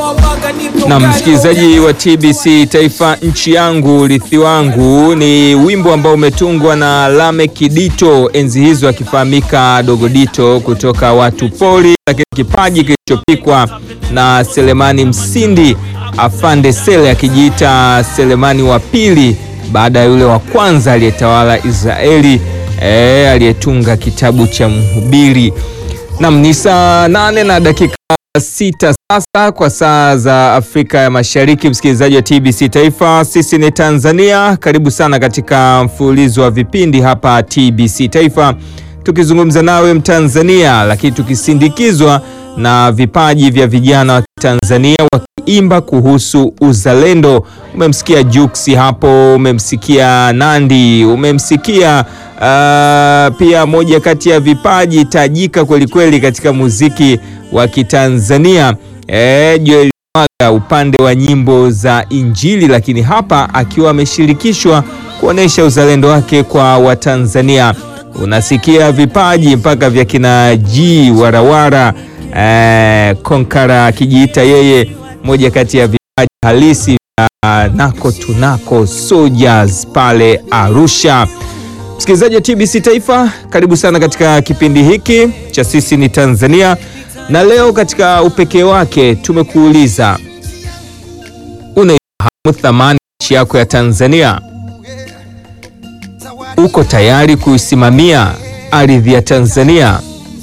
Na msikilizaji wa TBC Taifa, nchi yangu urithi wangu ni wimbo ambao umetungwa na Lameck Dito, enzi hizo akifahamika Dogo Dito kutoka Watu Pori, lakini kipaji kilichopikwa na Selemani Msindi Afande Sele akijiita Selemani wa pili baada ya yule wa kwanza aliyetawala Israeli e, aliyetunga kitabu cha Mhubiri. Nam ni saa nane na dakika sita sasa kwa saa za Afrika ya Mashariki. Msikilizaji wa TBC Taifa, sisi ni Tanzania. Karibu sana katika mfululizo wa vipindi hapa TBC Taifa, tukizungumza nawe Mtanzania, lakini tukisindikizwa na vipaji vya vijana wa Tanzania wakiimba kuhusu uzalendo. Umemsikia Juksi hapo, umemsikia Nandi, umemsikia uh, pia moja kati ya vipaji tajika kwelikweli katika muziki wa Kitanzania e, Joel Mwaga upande wa nyimbo za Injili, lakini hapa akiwa ameshirikishwa kuonesha uzalendo wake kwa Watanzania. Unasikia vipaji mpaka vya kina G Warawara e, Konkara akijiita yeye moja kati ya vipaji halisi vya nako tunako Soldiers pale Arusha. Msikilizaji wa TBC Taifa, karibu sana katika kipindi hiki cha sisi ni Tanzania na leo katika upekee wake tumekuuliza, unaifahamu thamani nchi yako ya Tanzania? Uko tayari kuisimamia ardhi ya Tanzania?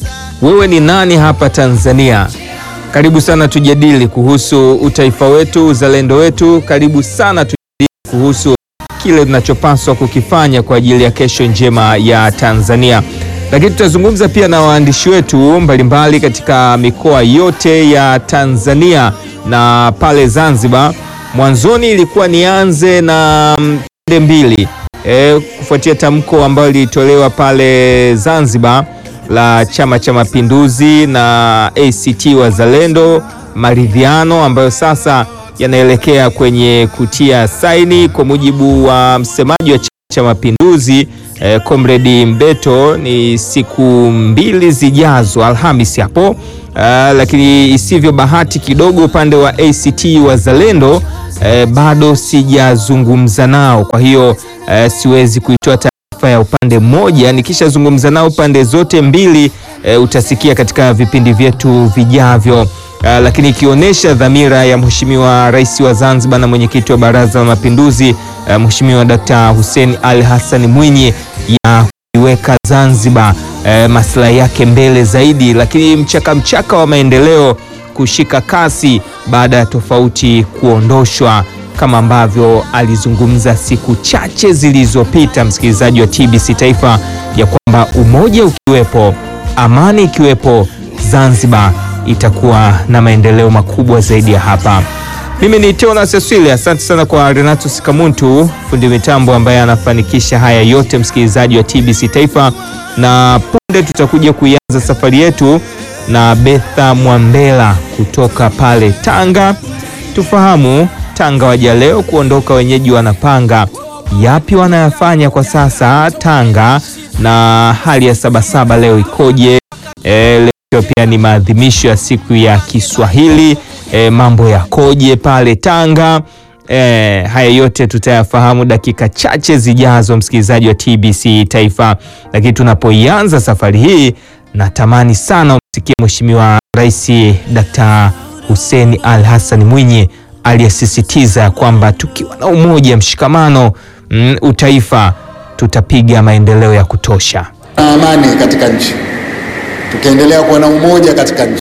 Wewe ni nani hapa Tanzania? Karibu sana tujadili kuhusu utaifa wetu, uzalendo wetu. Karibu sana tujadili kuhusu kile tunachopaswa kukifanya kwa ajili ya kesho njema ya Tanzania lakini tutazungumza pia na waandishi wetu mbalimbali katika mikoa yote ya Tanzania na pale Zanzibar. Mwanzoni ilikuwa nianze na pande mbili e, kufuatia tamko ambalo lilitolewa pale Zanzibar la Chama cha Mapinduzi na ACT Wazalendo, maridhiano ambayo sasa yanaelekea kwenye kutia saini, kwa mujibu wa msemaji wa Chama cha Mapinduzi Eh, Comrade Mbeto ni siku mbili zijazo Alhamisi hapo. Uh, lakini isivyo bahati kidogo upande wa ACT Wazalendo eh, bado sijazungumza nao, kwa hiyo eh, siwezi kuitoa taarifa ya upande mmoja. Nikishazungumza nao pande zote mbili eh, utasikia katika vipindi vyetu vijavyo. Uh, lakini ikionyesha dhamira ya Mheshimiwa Rais wa Zanzibar na mwenyekiti wa Baraza la Mapinduzi uh, Mheshimiwa Dr. Hussein Ali Hassan Mwinyi ya kuiweka Zanzibar uh, maslahi yake mbele zaidi, lakini mchaka mchaka wa maendeleo kushika kasi baada ya tofauti kuondoshwa kama ambavyo alizungumza siku chache zilizopita, msikilizaji wa TBC Taifa, ya kwamba umoja ukiwepo, amani ikiwepo, Zanzibar itakuwa na maendeleo makubwa zaidi ya hapa. Mimi ni Teona Seswile, asante sana kwa Renato Sikamuntu, fundi mitambo ambaye anafanikisha haya yote, msikilizaji wa TBC Taifa, na punde tutakuja kuianza safari yetu na Betha Mwambela kutoka pale Tanga. Tufahamu Tanga waja leo kuondoka, wenyeji wanapanga yapi wanayafanya kwa sasa Tanga, na hali ya Sabasaba leo ikoje? E, leo pia ni maadhimisho ya siku ya Kiswahili. E, mambo yakoje pale Tanga? E, haya yote tutayafahamu dakika chache zijazo, msikilizaji wa TBC Taifa. Lakini tunapoianza safari hii, natamani sana umsikie Mheshimiwa Rais Dr. Hussein Ali Hassan Mwinyi aliyesisitiza kwamba tukiwa na umoja, mshikamano, mm, utaifa, tutapiga maendeleo ya kutosha na amani katika nchi tukiendelea kuwa na umoja katika nchi,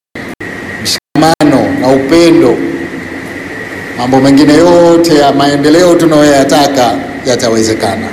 mshikamano na upendo, mambo mengine yote ya maendeleo tunayoyataka yatawezekana.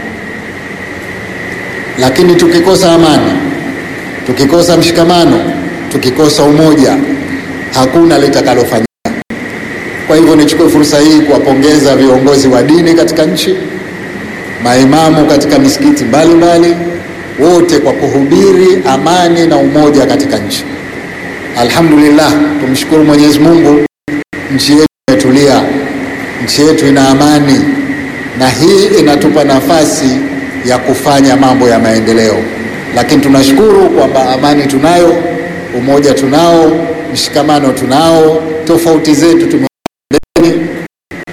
Lakini tukikosa amani, tukikosa mshikamano, tukikosa umoja, hakuna litakalofanyika. Kwa hivyo, nichukue fursa hii kuwapongeza viongozi wa dini katika nchi, maimamu katika misikiti mbalimbali wote kwa kuhubiri amani na umoja katika nchi. Alhamdulillah, tumshukuru Mwenyezi Mungu, nchi yetu imetulia, nchi yetu ina amani, na hii inatupa nafasi ya kufanya mambo ya maendeleo. Lakini tunashukuru kwamba amani tunayo, umoja tunao, mshikamano tunao, tofauti zetu tume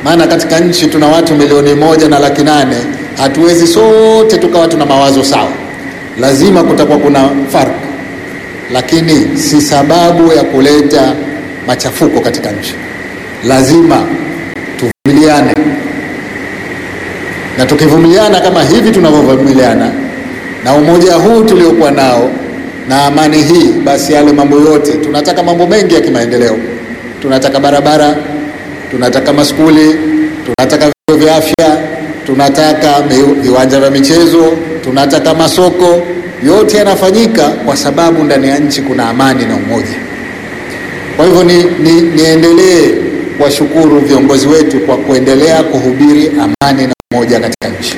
maana katika nchi tuna watu milioni moja na laki nane. Hatuwezi sote tukawa tuna mawazo sawa, lazima kutakuwa kuna farq, lakini si sababu ya kuleta machafuko katika nchi. Lazima tuvumiliane, na tukivumiliana kama hivi tunavyovumiliana na umoja huu tuliokuwa nao na amani hii, basi yale mambo yote, tunataka mambo mengi ya kimaendeleo, tunataka barabara, tunataka maskuli, tunataka vituo vya afya, tunataka viwanja vya michezo, tunataka masoko. Yote yanafanyika kwa sababu ndani ya nchi kuna amani na umoja. Kwa hivyo ni, ni, niendelee kuwashukuru viongozi wetu kwa kuendelea kuhubiri amani na umoja katika nchi.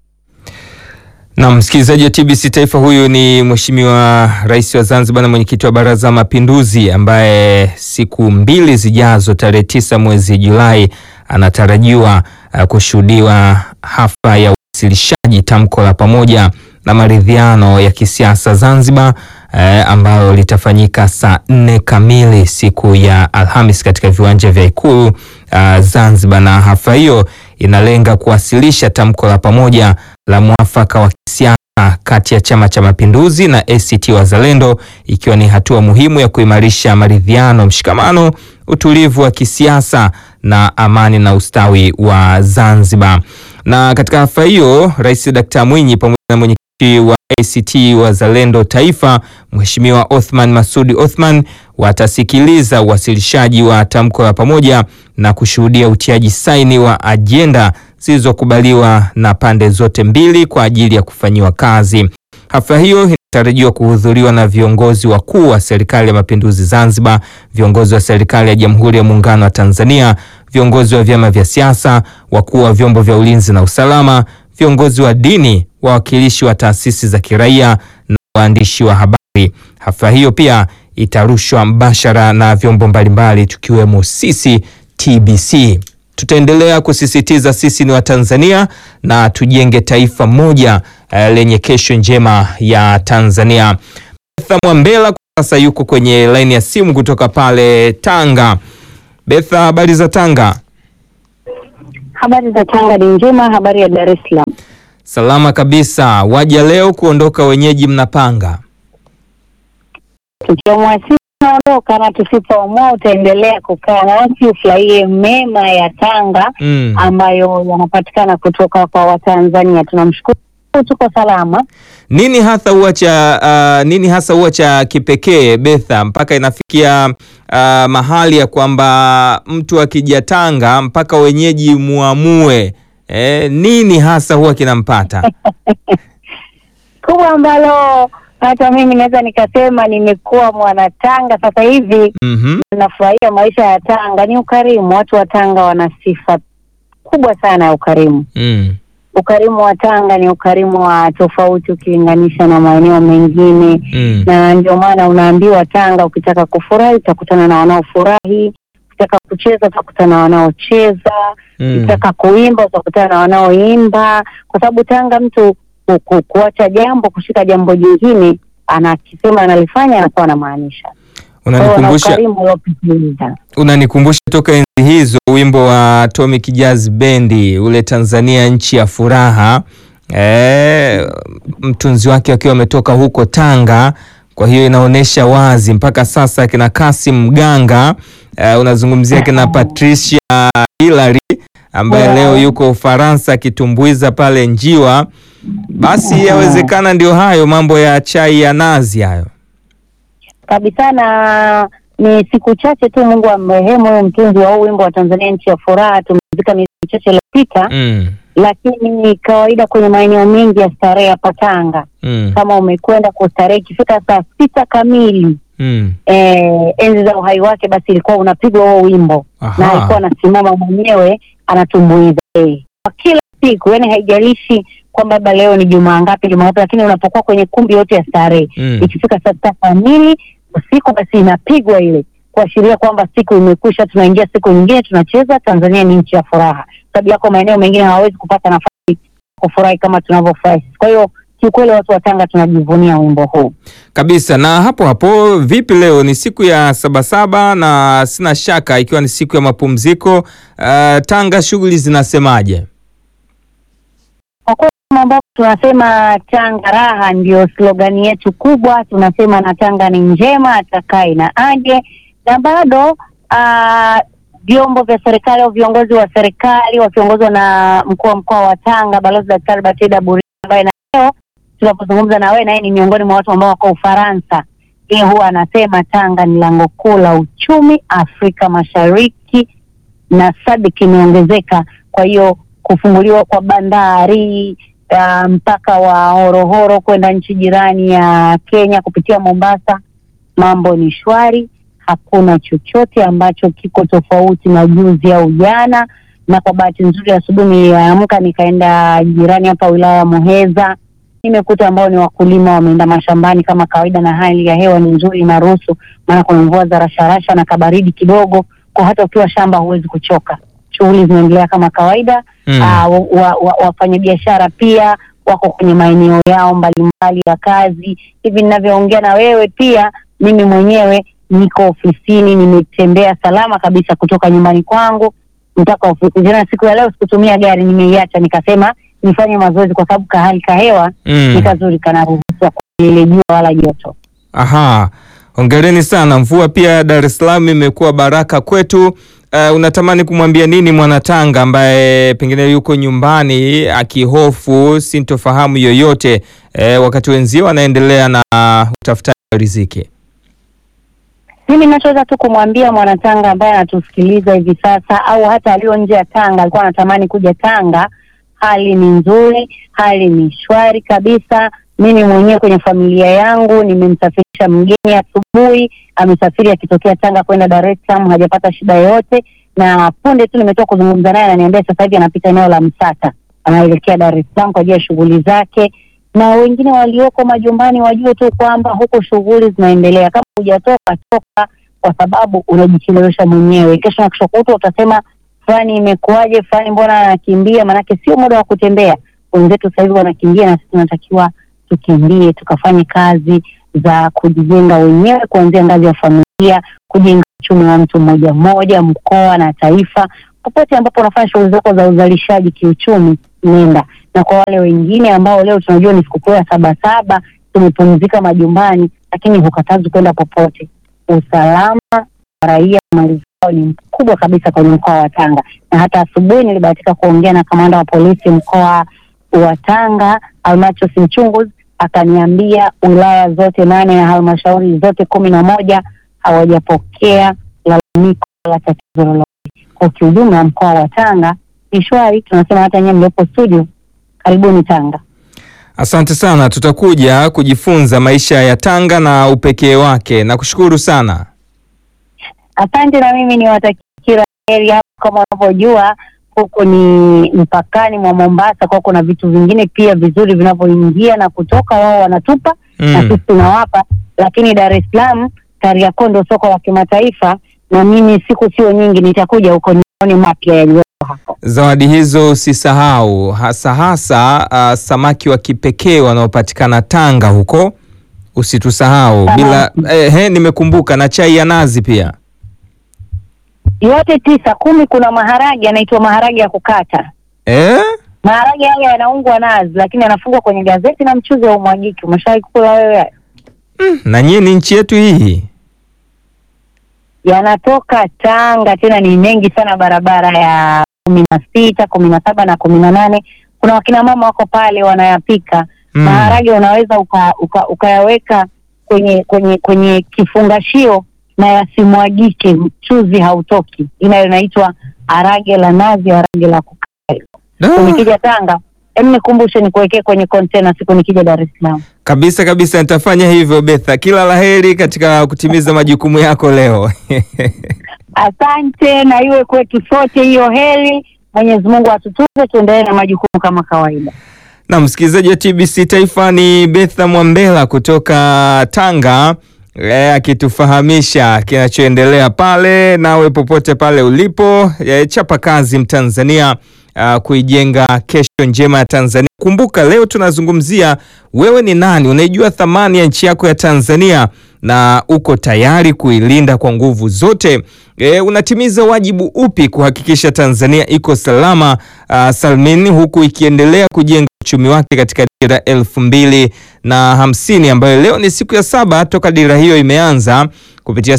Na msikilizaji wa TBC Taifa, huyu ni Mheshimiwa Rais wa Zanzibar na mwenyekiti wa Baraza la Mapinduzi ambaye siku mbili zijazo, tarehe tisa mwezi Julai, anatarajiwa uh, kushuhudiwa hafla ya uwasilishaji tamko la pamoja na maridhiano ya kisiasa Zanzibar eh, ambalo litafanyika saa nne kamili siku ya Alhamis katika viwanja vya Ikulu uh, Zanzibar, na hafla hiyo inalenga kuwasilisha tamko la pamoja la mwafaka wa kisiasa kati ya Chama cha Mapinduzi na ACT Wazalendo, ikiwa ni hatua muhimu ya kuimarisha maridhiano, mshikamano, utulivu wa kisiasa na amani na ustawi wa Zanzibar. Na katika hafla hiyo Rais Dkt. Mwinyi pamoja na mwenyekiti wa ACT Wazalendo Taifa, Mheshimiwa Othman Masudi Othman watasikiliza uwasilishaji wa tamko la pamoja na kushuhudia utiaji saini wa ajenda zilizokubaliwa na pande zote mbili kwa ajili ya kufanyiwa kazi. Hafla hiyo inatarajiwa kuhudhuriwa na viongozi wakuu wa Serikali ya Mapinduzi Zanzibar, viongozi wa Serikali ya Jamhuri ya Muungano wa Tanzania, viongozi wa vyama vya siasa, wakuu wa vyombo vya ulinzi na usalama, viongozi wa dini, wawakilishi wa taasisi za kiraia na waandishi wa habari. Hafla hiyo pia itarushwa mbashara na vyombo mbalimbali tukiwemo sisi TBC. Tutaendelea kusisitiza sisi ni Watanzania na tujenge taifa moja uh, lenye kesho njema ya Tanzania. Betha Mwambela kwa sasa yuko kwenye laini ya simu kutoka pale Tanga. Betha, habari za Tanga? Habari za Tanga ni njema. Habari ya Dar es Salaam? Salama kabisa. Waja leo kuondoka, wenyeji mnapanga? Tukiamua sisi tunaondoka, na tusipoamua utaendelea kukaa nasi ufurahie mema ya Tanga Mm. ambayo yanapatikana kutoka kwa Watanzania. Tunamshukuru, tuko salama. Nini hasa huwa cha uh, nini hasa huwa cha kipekee Betha, mpaka inafikia uh, mahali ya kwamba mtu akija Tanga mpaka wenyeji muamue eh, nini hasa huwa kinampata? Kubwa ambalo hata mimi naweza nikasema nimekuwa mwana Tanga sasa hivi, Mhm. nafurahia maisha ya Tanga ni ukarimu. Watu wa Tanga wana sifa kubwa sana ya ukarimu. Mm. Ukarimu wa Tanga ni ukarimu wa tofauti ukilinganisha na maeneo mengine, Mm. na ndio maana unaambiwa Tanga, ukitaka kufurahi utakutana na wanaofurahi, ukitaka kucheza utakutana na wanaocheza, Mm. ukitaka kuimba utakutana na wanaoimba, kwa sababu Tanga mtu ku, ku, kuacha jambo kushika jambo jingine anakisema analifanya anakuwa anamaanisha. Kwa hiyo wana Unanikumbusha ukarimu uliopitiliza. unanikumbusha toka enzi hizo wimbo wa Atomic Jazz Bendi ule Tanzania nchi ya furaha. E, mtunzi wake akiwa ametoka huko Tanga. Kwa hiyo inaonyesha wazi mpaka sasa kina Kasim Mganga e, unazungumzia kina Patricia Hilary ambaye Wow. leo yuko Ufaransa akitumbuiza pale Njiwa. Basi yawezekana ndio hayo mambo ya chai ya nazi hayo. kabisa na ni siku chache tu Mungu amrehemu huyu mtunzi wa huu wimbo wa Tanzania nchi ya furaha, tumezika miezi michache iliyopita Mm, lakini kawaida kwenye maeneo mengi ya starehe hapa Tanga, mm, kama umekwenda kustarehe ikifika saa sita kamili mm. eh, enzi za uhai wake, basi ilikuwa unapigwa huo wimbo Aha. na alikuwa anasimama mwenyewe anatumbuiza eh, kwa kila siku, yani haijalishi kwamba labda leo ni jumaa ngapi jumaa ngapi, lakini unapokuwa kwenye kumbi yote ya starehe Mm. ikifika saa sita kamili usiku, basi inapigwa ile kuashiria kwamba siku imekwisha, tunaingia siku nyingine, tunacheza. Tanzania ni nchi ya furaha, sababu yako maeneo mengine hawawezi kupata nafasi ya kufurahi kama tunavyofurahi. Kwa hiyo kiukweli watu wa Tanga tunajivunia wimbo huu. Kabisa. Na hapo hapo, vipi leo ni siku ya Sabasaba na sina shaka ikiwa ni siku ya mapumziko uh, Tanga shughuli zinasemaje? Kwa kweli kama ambavyo tunasema Tanga raha ndio slogani yetu kubwa, tunasema na Tanga ni njema, atakaye na aje, na bado ah, vyombo vya serikali au viongozi wa serikali wakiongozwa na mkuu wa mkoa wa Tanga Balozi Daktari Batida Buri ambaye na leo tunapozungumza na wewe, naye ni miongoni mwa watu ambao wako Ufaransa. Yeye huwa anasema Tanga ni lango kuu la uchumi Afrika Mashariki na SADC imeongezeka. Kwa hiyo kufunguliwa kwa bandari uh, mpaka wa Horohoro kwenda nchi jirani ya Kenya kupitia Mombasa, mambo ni shwari, hakuna chochote ambacho kiko tofauti na juzi au jana. Na kwa bahati nzuri, asubuhi niliamka nikaenda jirani hapa wilaya ya Muheza, nimekuta ambao ni wakulima wameenda mashambani kama kawaida, na hali ya hewa ni nzuri, inaruhusu, maana kuna mvua za rasharasha na kabaridi kidogo, kwa hata ukiwa shamba huwezi kuchoka. Shughuli zinaendelea kama kawaida. Mm. Ah, wa, wa, wa, wafanyabiashara pia wako kwenye maeneo yao mbalimbali ya kazi. Hivi ninavyoongea na wewe, pia mimi mwenyewe niko ofisini, nimetembea salama kabisa kutoka nyumbani kwangu mpaka ofisi. Tena siku ya leo sikutumia gari, nimeiacha nikasema nifanye mazoezi, kwa sababu kahali kahewa Mm. ni kazuri, kanaruhusiwa kwa ile jua wala joto. Aha, hongereni sana. Mvua pia Dar es Salaam imekuwa baraka kwetu. Uh, unatamani kumwambia nini mwanatanga ambaye pengine yuko nyumbani akihofu sintofahamu yoyote eh, wakati wenzio wanaendelea na utafutaji wa riziki? Mimi nachoweza tu kumwambia mwanatanga ambaye anatusikiliza hivi sasa au hata aliyo nje ya Tanga alikuwa anatamani kuja Tanga, hali ni nzuri, hali ni shwari kabisa. Mimi mwenyewe kwenye familia yangu nimemsafirisha mgeni asubuhi, amesafiri akitokea Tanga kwenda Dar es Salaam, hajapata shida yoyote, na punde tu nimetoka kuzungumza naye, ananiambia sasa hivi anapita eneo la Msata, anaelekea Dar es Salaam kwa ajili ya shughuli zake na wengine walioko majumbani wajue tu kwamba huko shughuli zinaendelea. Kama hujatoka toka, kwa sababu unajichelewesha mwenyewe. Kesho na kesho kutwa utasema fulani imekuwaje, fulani mbona anakimbia? Maanake sio muda wa kutembea. Wenzetu sasa hivi wanakimbia, na sisi tunatakiwa tukimbie, tukafanye kazi za kujijenga wenyewe, kuanzia ngazi ya familia, kujenga uchumi wa mtu mmoja mmoja, mkoa na taifa. Popote ambapo unafanya shughuli zako za uzalishaji kiuchumi, nenda na kwa wale wengine ambao leo tunajua ni sikukuu ya Sabasaba, tumepumzika majumbani, lakini hukatazi kwenda popote. Usalama wa raia na mali zao ni mkubwa kabisa kwenye mkoa wa Tanga, na hata asubuhi nilibahatika kuongea na kamanda wa polisi mkoa wa Tanga Almachus Mchunguzi, akaniambia wilaya zote nane na halmashauri zote kumi na moja hawajapokea lalamiko la tatizo lolote. Kwa kiujumla, mkoa wa Tanga ni shwari. Tunasema hata nyewe mliopo studio Karibuni Tanga. Asante sana, tutakuja kujifunza maisha ya Tanga na upekee wake. Nakushukuru sana. Asante, na mimi niwatakia kila heri hapa. Kama unavyojua huku ni mpakani mwa Mombasa, kwa kuna vitu vingine pia vizuri vinavyoingia na kutoka, wao wanatupa na Mm. sisi tunawapa, lakini Dar es Salaam, Kariakoo ndio soko la kimataifa, na mimi siku sio nyingi nitakuja huko nione mapya yaliyo hapo. Zawadi hizo usisahau, hasa hasa uh, samaki wa kipekee wanaopatikana Tanga huko, usitusahau bila. Eh, he, nimekumbuka na chai ya nazi pia. Yote tisa kumi, kuna maharage yanaitwa maharage ya kukata Eh? maharage yale yanaungwa nazi, lakini yanafungwa kwenye gazeti na mchuzi wa umwagiki. Umeshawahi kula wewe? Na nyie ni nchi yetu hii. Yanatoka Tanga, tena ni mengi sana, barabara ya kumi na sita kumi na saba na kumi na nane Kuna wakina mama wako pale wanayapika Mm. maharage, unaweza uka, uka, ukayaweka kwenye kwenye kwenye kifungashio na yasimwagike, mchuzi hautoki. Ina inaitwa harage la nazi, harage la kukaa. Da. Nikija Tanga, em, nikumbushe nikuwekee kwenye kontena siku nikija Dar es Salaam. Kabisa kabisa, nitafanya hivyo Betha. Kila laheri katika kutimiza majukumu yako leo. Asante, na iwe kwetu sote hiyo heri. Mwenyezi Mungu atutunze, tuendelee na majukumu kama kawaida. Na msikilizaji wa TBC Taifa ni Betha Mwambela kutoka Tanga e, akitufahamisha kinachoendelea pale. Nawe popote pale ulipo, e, chapa kazi Mtanzania, a, kuijenga kesho njema ya Tanzania. Kumbuka leo tunazungumzia wewe ni nani, unaijua thamani ya nchi yako ya Tanzania na uko tayari kuilinda kwa nguvu zote. E, unatimiza wajibu upi kuhakikisha Tanzania iko salama uh, salmin huku ikiendelea kujenga uchumi wake katika dira elfu mbili na hamsini ambayo leo ni siku ya saba toka dira hiyo imeanza kupitia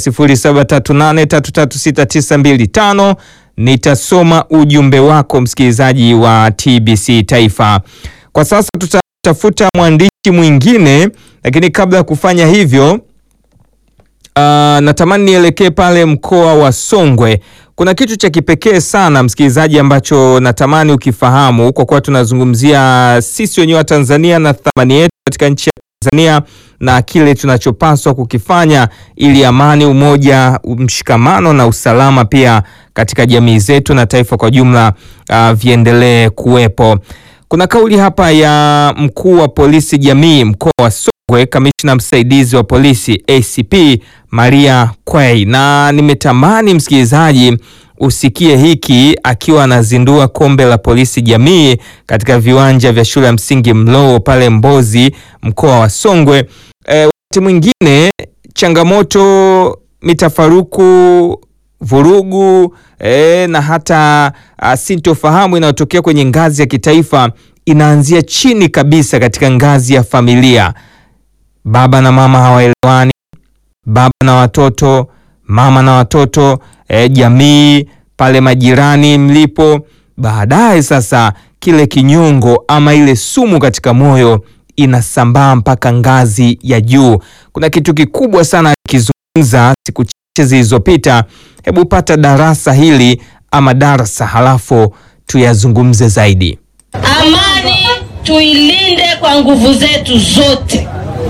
0738336925 nitasoma ujumbe wako msikilizaji wa TBC Taifa. Kwa sasa tutatafuta mwandishi mwingine, lakini kabla ya kufanya hivyo Uh, natamani nielekee pale mkoa wa Songwe. Kuna kitu cha kipekee sana msikilizaji, ambacho natamani ukifahamu, kwa kuwa tunazungumzia sisi wenyewe wa Tanzania na thamani yetu katika nchi ya Tanzania na kile tunachopaswa kukifanya ili amani, umoja, mshikamano na usalama pia katika jamii zetu na taifa kwa jumla uh, viendelee kuwepo. Kuna kauli hapa ya mkuu wa polisi jamii mkoa wa Songwe, kamishna msaidizi wa polisi ACP Maria Kwei, na nimetamani msikilizaji usikie hiki akiwa anazindua kombe la polisi jamii katika viwanja vya shule ya msingi Mlowo pale Mbozi, mkoa wa Songwe. E, wakati mwingine changamoto, mitafaruku, vurugu e, na hata a, sintofahamu inayotokea kwenye ngazi ya kitaifa inaanzia chini kabisa katika ngazi ya familia. Baba na mama hawaelewani, baba na watoto, mama na watoto, e, jamii pale, majirani mlipo. Baadaye sasa kile kinyongo ama ile sumu katika moyo inasambaa mpaka ngazi ya juu. Kuna kitu kikubwa sana kizungumza siku chache zilizopita. Hebu pata darasa hili ama darasa, halafu tuyazungumze zaidi. Amani tuilinde kwa nguvu zetu zote,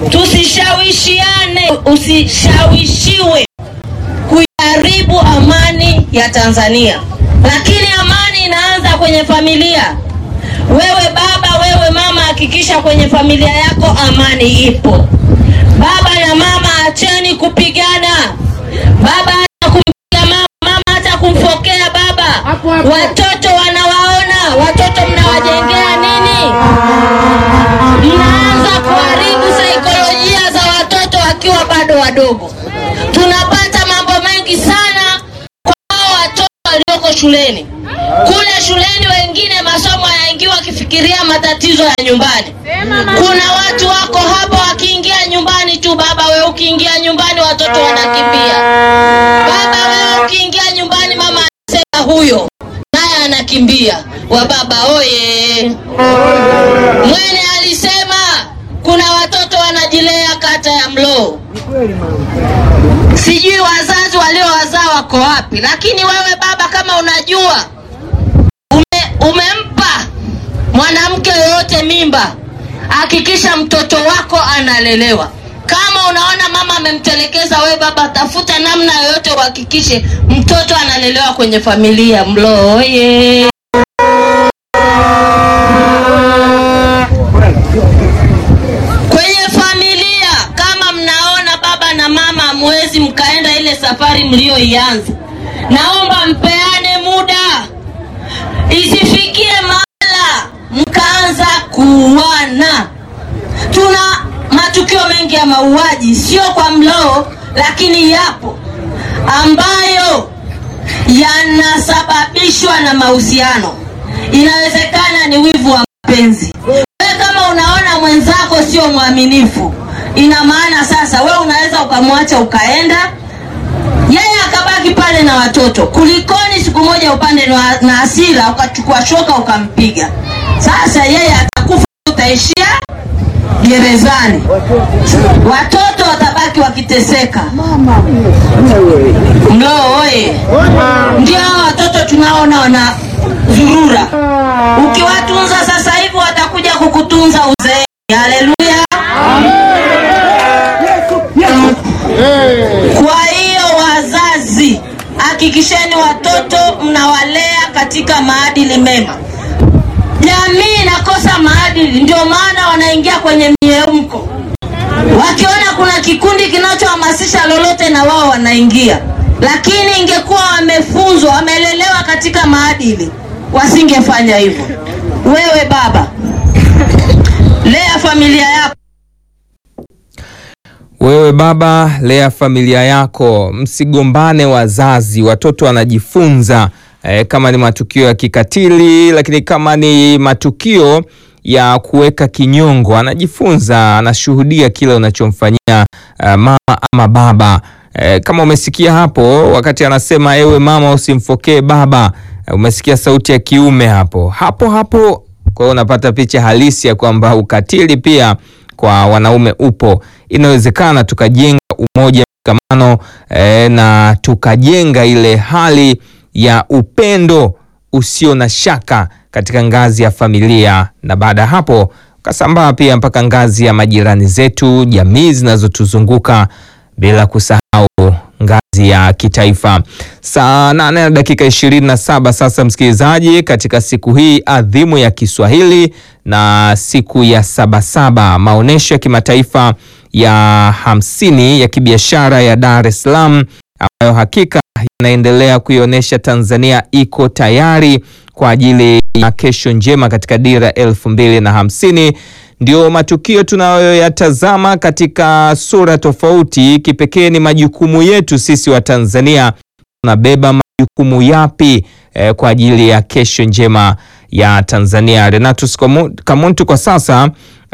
tusishawishiane, usishawishiwe kuiharibu amani ya Tanzania. Lakini amani inaanza kwenye familia. Wewe baba, wewe mama, hakikisha kwenye familia yako amani ipo. Baba na mama, acheni kupigana. Baba hata kumpiga mama, mama hata kumfokea baba. Watoto wanawaona, watoto mnawajengea nini? Mnaanza kuharibu saikolojia za watoto wakiwa bado wadogo. Tunapata mambo mengi sana kwa hao watoto walioko shuleni. Kule shuleni wengine masomo yanaingiwa wakifikiria matatizo ya nyumbani. Kuna watu wako hapo wakiingia nyumbani tu, baba wewe ukiingia nyumbani watoto wanakimbia. Baba wewe ukiingia nyumbani mama anasema huyo naye anakimbia. Wa baba oye! Mwene alisema kuna watoto wanajilea kata ya Mlowo. Sijui wazazi waliowazaa wako wapi, lakini wewe baba, kama unajua ume, umempa mwanamke yoyote mimba, hakikisha mtoto wako analelewa. Kama unaona mama amemtelekeza, wewe baba, tafuta namna yoyote uhakikishe mtoto analelewa kwenye familia. Mlowo oye! Kwenye familia kama mnaona baba na mama hamwezi mkaenda ile safari mlioianza, naomba mpeane muda, isifikie mahala mkaanza kuuana. Tuna matukio mengi ya mauaji, sio kwa Mlowo, lakini yapo ambayo yanasababishwa na mahusiano. Inawezekana ni wivu wa mapenzi. Wewe kama unaona mwenzako sio mwaminifu, ina maana sasa wewe unaweza ukamwacha ukaenda, yeye akabaki pale na watoto, kulikoni siku moja upande na na hasira ukachukua shoka ukampiga. Sasa yeye atakufa, utaishia gerezani, watoto watabaki wakiteseka. Mlowo oye! Ndio hao watoto tunaona wana zurura. Ukiwatunza sasa hivi watakuja kukutunza uzeeni. Haleluya! Kwa hiyo wazazi, hakikisheni watoto mnawalea katika maadili mema. Jamii inakosa maadili, ndio maana wanaingia kwenye miemko, wakiona kuna kikundi kinachohamasisha lolote na wao wanaingia, lakini ingekuwa wamefunzwa, wamelelewa katika maadili, wasingefanya hivyo. Wewe baba, lea familia yako. Wewe baba, lea familia yako, msigombane wazazi. Watoto wanajifunza eh, kama ni matukio ya kikatili, lakini kama ni matukio ya kuweka kinyongo, anajifunza, anashuhudia kile unachomfanyia uh, mama ama baba. Eh, kama umesikia hapo wakati anasema ewe mama usimfokee baba, eh, umesikia sauti ya kiume hapo hapo hapo. Kwa hiyo unapata picha halisi ya kwamba ukatili pia kwa wanaume upo. Inawezekana tukajenga umoja, mshikamano eh, na tukajenga ile hali ya upendo usio na shaka katika ngazi ya familia, na baada ya hapo ukasambaa pia mpaka ngazi ya majirani zetu, jamii zinazotuzunguka bila kusahau ngazi ya kitaifa. Saa nane na dakika ishirini na saba sasa, msikilizaji, katika siku hii adhimu ya Kiswahili na siku ya Sabasaba, maonyesho ya kimataifa ya hamsini ya kibiashara ya Dar es Salaam ambayo hakika yanaendelea kuionyesha Tanzania iko tayari kwa ajili ya kesho njema katika dira elfu mbili na hamsini ndio matukio tunayoyatazama katika sura tofauti. Kipekee ni majukumu yetu sisi wa Tanzania, tunabeba majukumu yapi eh, kwa ajili ya kesho njema ya Tanzania. Renatus Kamuntu kwa sasa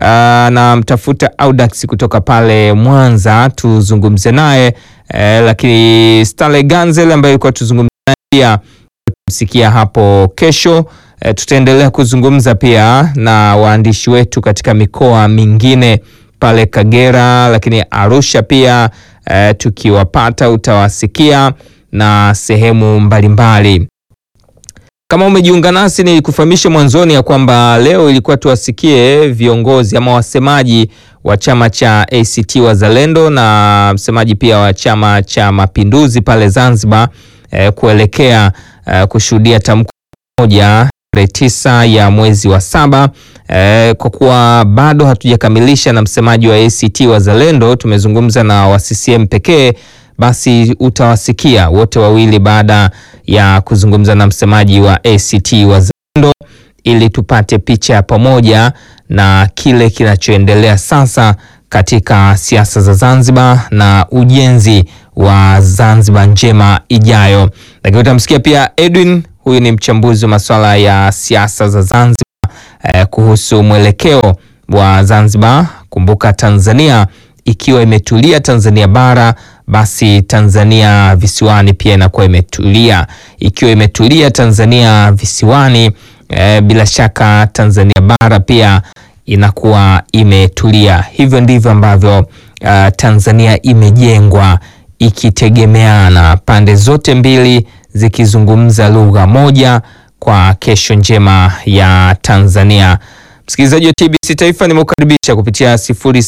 anamtafuta Audax kutoka pale Mwanza tuzungumze naye eh, lakini Stanley Ganzel ambaye alikuwa tuzungumze naye pia tutamsikia hapo kesho. E, tutaendelea kuzungumza pia na waandishi wetu katika mikoa mingine pale Kagera, lakini Arusha pia e, tukiwapata utawasikia na sehemu mbalimbali. Kama umejiunga nasi, ni kufahamisha mwanzoni ya kwamba leo ilikuwa tuwasikie viongozi ama wasemaji wa chama cha ACT Wazalendo na msemaji pia wa chama cha Mapinduzi pale Zanzibar e, kuelekea e, kushuhudia tamko moja tarehe tisa ya mwezi wa saba. Eh, kwa kuwa bado hatujakamilisha na msemaji wa ACT Wazalendo, tumezungumza na wa CCM pekee, basi utawasikia wote wawili baada ya kuzungumza na msemaji wa ACT Wazalendo ili tupate picha ya pamoja na kile kinachoendelea sasa katika siasa za Zanzibar na ujenzi wa Zanzibar njema ijayo. Lakini utamsikia pia Edwin huyu ni mchambuzi wa masuala ya siasa za Zanzibar eh, kuhusu mwelekeo wa Zanzibar. Kumbuka Tanzania ikiwa imetulia Tanzania bara, basi Tanzania visiwani pia inakuwa imetulia. Ikiwa imetulia Tanzania visiwani, eh, bila shaka Tanzania bara pia inakuwa imetulia. Hivyo ndivyo ambavyo uh, Tanzania imejengwa ikitegemeana, pande zote mbili zikizungumza lugha moja kwa kesho njema ya Tanzania. Msikilizaji wa TBC Taifa, nimekukaribisha kupitia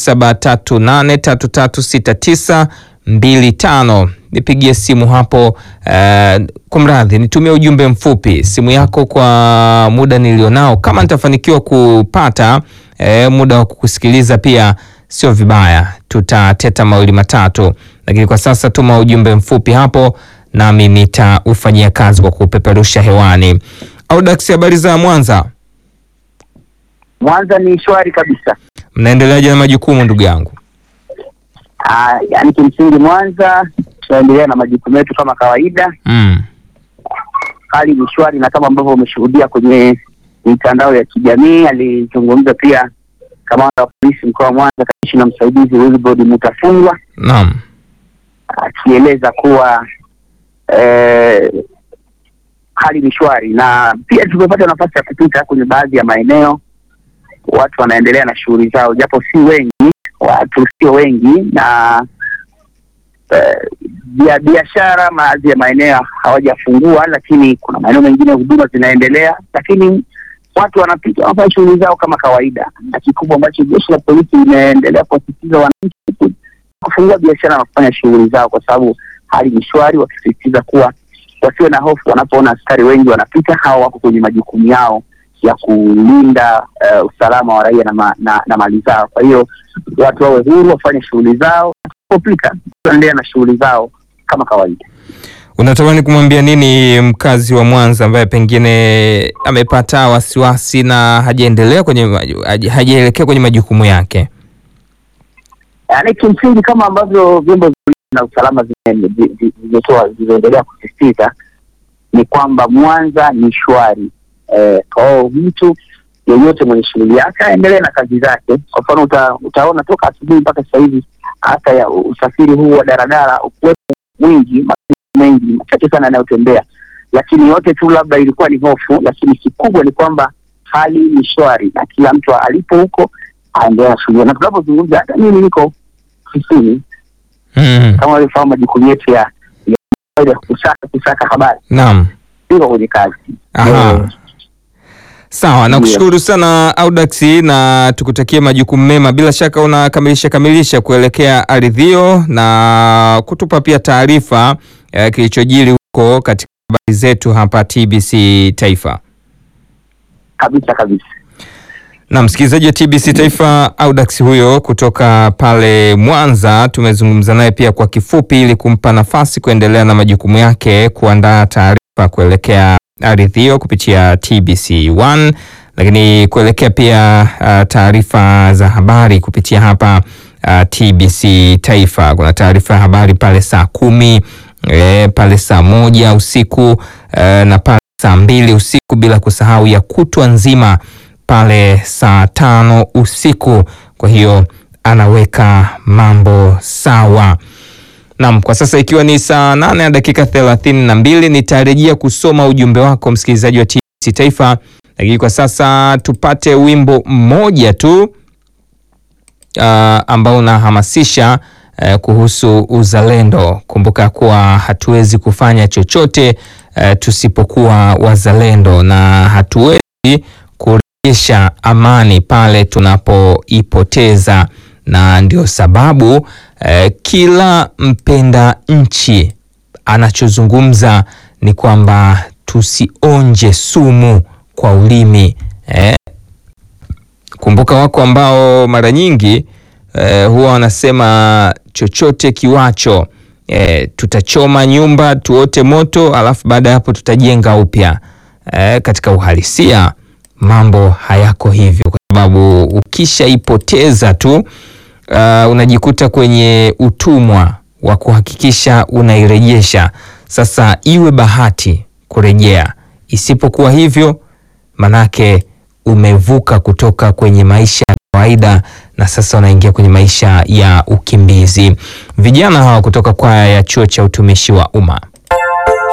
0738336925 nipigie simu hapo. Uh, kumradhi, nitumie ujumbe mfupi simu yako kwa muda nilionao. Kama nitafanikiwa kupata uh, muda wa kukusikiliza pia sio vibaya, tutateta mawili matatu, lakini kwa sasa tuma ujumbe mfupi hapo nami nitaufanyia kazi kwa kupeperusha hewani. Audax, habari za Mwanza? Mwanza ni shwari kabisa. Mnaendeleaje na majukumu ndugu yangu? Ah, yani kimsingi Mwanza tunaendelea na majukumu yetu kama kawaida. Mm. Hali ni shwari, na kama ambavyo umeshuhudia kwenye mitandao ya kijamii, alizungumza pia kamanda wa polisi mkoa wa Mwanza, kamishna msaidizi Wilbrod Mutafungwa Naam. akieleza kuwa eh, hali ni shwari, na pia tumepata nafasi ya kupita kwenye baadhi ya maeneo, watu wanaendelea na shughuli zao, japo si wengi, watu sio wengi, na eh, bia- biashara baadhi ya maeneo hawajafungua, lakini kuna maeneo mengine huduma zinaendelea, lakini watu wanapita wanafanya shughuli zao kama kawaida, na kikubwa ambacho jeshi la polisi limeendelea kuwasisitiza wananchi kufungua biashara na kufanya shughuli zao, kwa sababu hali ni shwari, wakisisitiza kuwa wasiwe na hofu wanapoona askari wengi wanapita, hawa wako kwenye majukumu yao ya kulinda eh, usalama wa raia na, ma, na, na mali zao. Kwa hiyo watu wawe huru wafanye shughuli zao, kupita tuendelea na shughuli zao kama kawaida. Unatamani kumwambia nini mkazi wa Mwanza ambaye pengine amepata wasiwasi na hajaendelea kwenye maju- haja- hajaelekea kwenye majukumu yake? Yaani kimsingi kama ambavyo vyombo vya ulinzi na usalama zime- zi- zi- zimetoa zimeendelea kusisitiza ni kwamba Mwanza ni shwari. Eh, kwa hiyo mtu yeyote mwenye shughuli yake aendelee na kazi zake. Kwa mfano uta, utaona toka asubuhi mpaka sasa hivi hata ya usafiri huu wa daradara ukuwepo mwingi, magari mengi machache sana yanayotembea, lakini yote tu labda ilikuwa ni hofu, lakini kikubwa ni kwamba hali ni shwari na kila mtu alipo huko aendelea na shughuli, na tunapozungumza hata mimi niko ofisini Mm. kama walivyofahamu majukumu yetu ya ya ya kusaka kusaka habari, Naam. niko kwenye kazi. Aha. Eh, Sawa, nakushukuru sana Audax na tukutakie majukumu mema. Bila shaka unakamilisha kamilisha kuelekea ardhio na kutupa pia taarifa eh, kilichojiri huko katika habari zetu hapa TBC Taifa. kabisa kabisa. Na msikilizaji wa TBC Taifa, Audax huyo kutoka pale Mwanza, tumezungumza naye pia kwa kifupi ili kumpa nafasi kuendelea na majukumu yake, kuandaa taarifa kuelekea ardhi hiyo kupitia TBC 1 lakini kuelekea pia uh, taarifa za habari kupitia hapa uh, TBC Taifa. Kuna taarifa ya habari pale saa kumi e, pale saa moja usiku e, na pale saa mbili usiku bila kusahau ya kutwa nzima pale saa tano usiku. Kwa hiyo anaweka mambo sawa. Naam, kwa sasa ikiwa ni saa nane na dakika thelathini na mbili nitarejea kusoma ujumbe wako msikilizaji wa TBC Taifa, lakini kwa sasa tupate wimbo mmoja tu uh, ambao unahamasisha uh, kuhusu uzalendo. Kumbuka kuwa hatuwezi kufanya chochote uh, tusipokuwa wazalendo na hatuwezi kurejesha amani pale tunapoipoteza, na ndio sababu eh, kila mpenda nchi anachozungumza ni kwamba tusionje sumu kwa ulimi eh. Kumbuka wako ambao mara nyingi eh, huwa wanasema chochote kiwacho eh, tutachoma nyumba tuote moto, alafu baada ya hapo tutajenga upya. Eh, katika uhalisia mambo hayako hivyo, kwa sababu ukishaipoteza tu uh, unajikuta kwenye utumwa wa kuhakikisha unairejesha. Sasa iwe bahati kurejea, isipokuwa hivyo, manake umevuka kutoka kwenye maisha ya kawaida na sasa unaingia kwenye maisha ya ukimbizi. Vijana hawa kutoka kwaya ya chuo cha utumishi wa umma